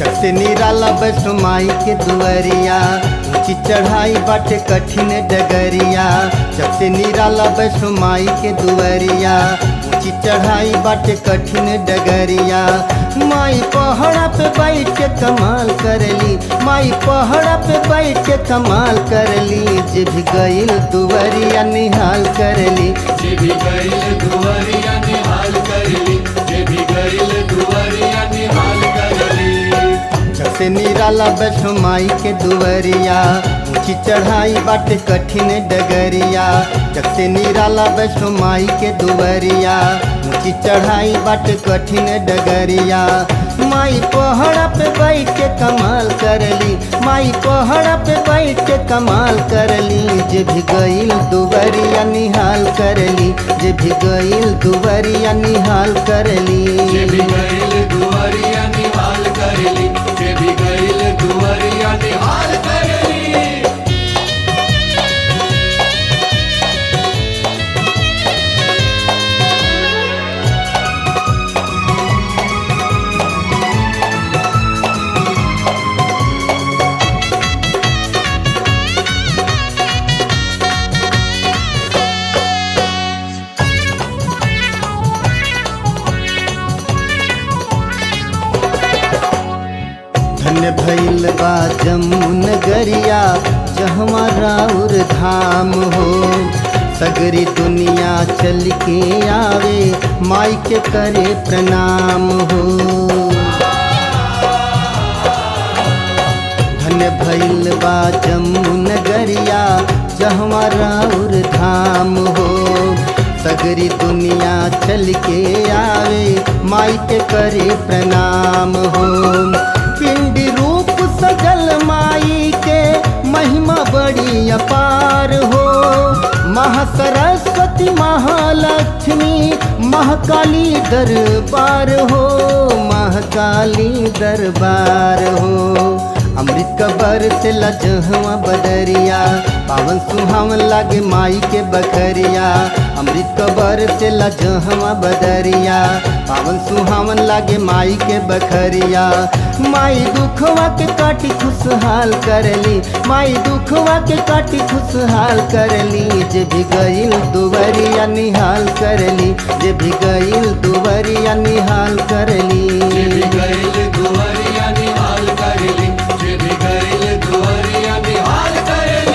चक से निराला वैष्णो माई के दुअरिया ऊंची चढ़ाई बाटे कठिन डगरिया चक से निराला वैष्णो माई के दुअरिया ऊंची चढ़ाई बाटे कठिन डगरिया माई पहाड़ा पे बैठ के कमाल करली माई पहाड़ा पे बैठ के कमाल करली जे भी गईल दुअरिया निहाल करली जे भी गईल दुआरिया निहाल करली जे भी गईल दुआरिया निहाल करली जब से निराला वैष्णो माई के दुअरिया ऊंची चढ़ाई बाटे कठिन डगरिया जब से निराला वैष्णो माई के दुअरिया ऊंची चढ़ाई बाटे कठिन डगरिया माई पहाड़ा पे बैठ के कमाल करली माई पहाड़ा पे बैठ के कमाल करली जे भी गईल दुवरिया निहाल करली जे भी गईल दुवरिया निहाल करली जे भी गईल दुआरिया निहाल करली जे भी गईल दुआरिया निहाल करली धन्य भइल बा जमुन गरिया जहमा राउर धाम हो सगरी दुनिया चल के आवे माई के करे प्रणाम हो धन्य भइल बा जमुन गरिया जहमा राउर धाम हो सगरी दुनिया चल के आवे माई के करे प्रणाम हो पिंडी रूप सजल माई के महिमा बड़ी अपार हो महासरस्वती महालक्ष्मी महाकाली दरबार हो महाकाली दरबार हो अमृत कबर से लजहवा बदरिया पावन सुहावन लागे माई के बखरिया अमृत कबर से लजहवा बदरिया पावन सुहावन लागे माई के बखरिया माई दुखवा के काटी खुशहाल करली माई दुखवा के काटी खुशहाल करली जे भी गईल दुवरिया निहाल करली जे भी गईल दुवरिया निहाल जे करली भी गईल दुआरिया निहाल करली जे भी गईल दुआरिया निहाल करली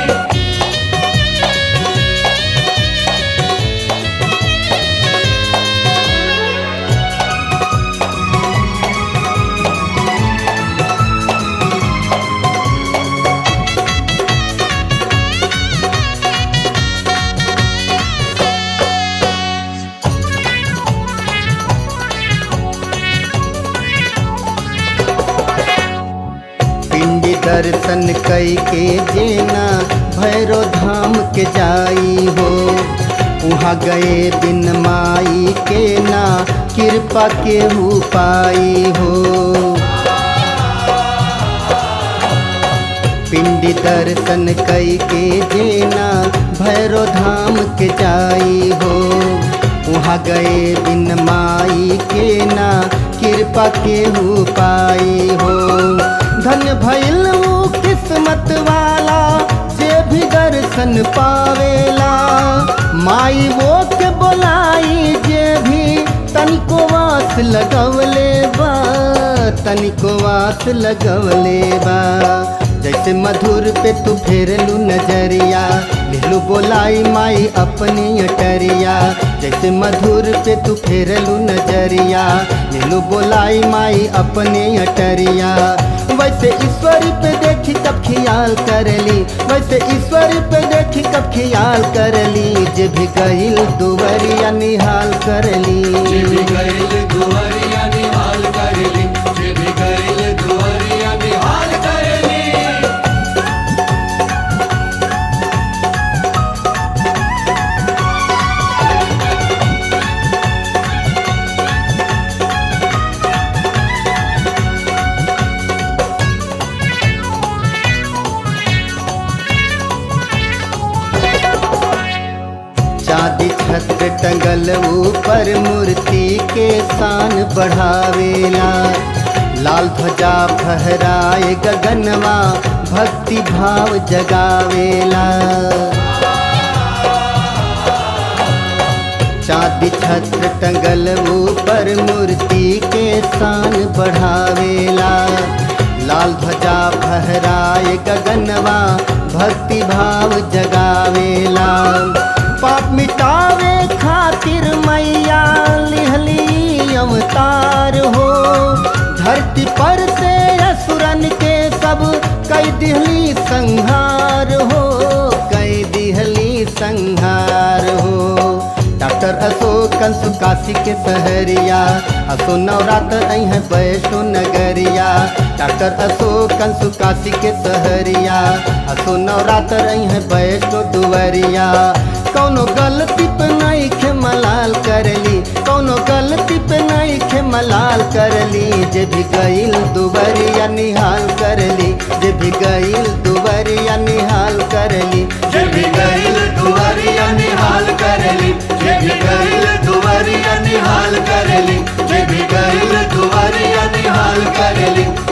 पिंडी दर्शन कई के जेना भैरो धाम के जाई हो वहाँ गए बिन माई के ना कृपा के हु पाई हो पिंडी दर्शन कई के जेना भैरो धाम के जाई हो वहाँ गए बिन माई के ना कृपा के हु पाई हो धन्य भइल ऊ किस्मत वाला जे भी दर्शन पावेला माई वो के बोलाई जे भी तनिको वास लगवले बा तनिको वास लगवले बा जैसे मधुर पे तू फेरलू नजरिया लिहलू बोलाई माई अपनी अटरिया जैसे मधुर पे तू फेरलू नजरिया लिहलू बोलाई माई अपनी अटरिया वैसे ईश्वरी पे देखी कब खियाल करली वैसे ईश्वरी पे देखी कब खियाल करली जे भी गईल दुवरिया निहाल करली जे भी गईल दुआरिया निहाल करली जे भी गईल दुआरिया निहाल करली चांदी छत्र टंगल ऊपर मूर्ति के शान बढ़ावेला लाल ध्वजा फहराए गगनवा भक्ति भाव जगावेला चांदी छत्र टंगल ऊपर मूर्ति के शान बढ़ावेला लाल ध्वजा फहराए गगनवा भक्ति भाव जगावेला पाप मिटावे खातिर मैया लिहली अवतार हो धरती पर से असुरन के सब कई दिहली संहार हो कई दिहली संहार हो डॉक्टर अशोक कंसु काशी के सहरिया असो नवरात्र आई है वैष्णो नगरिया डॉक्टर अशोक कंसु काशी के सहरिया असो नवरात्र आई है वैष्णो दुवरिया कौनो गलती पे नहीं खे मलाल करली कौनो गलती पे नहीं खे मलाल करली जे भी गईल दुवरिया निहाल करली जे भी गईल दुवरिया निहाल करली जे भी गईल दुआरिया निहाल करेली जे भी गईल दुआरिया निहाल करेली जे भी गईल दुआरिया निहाल करेली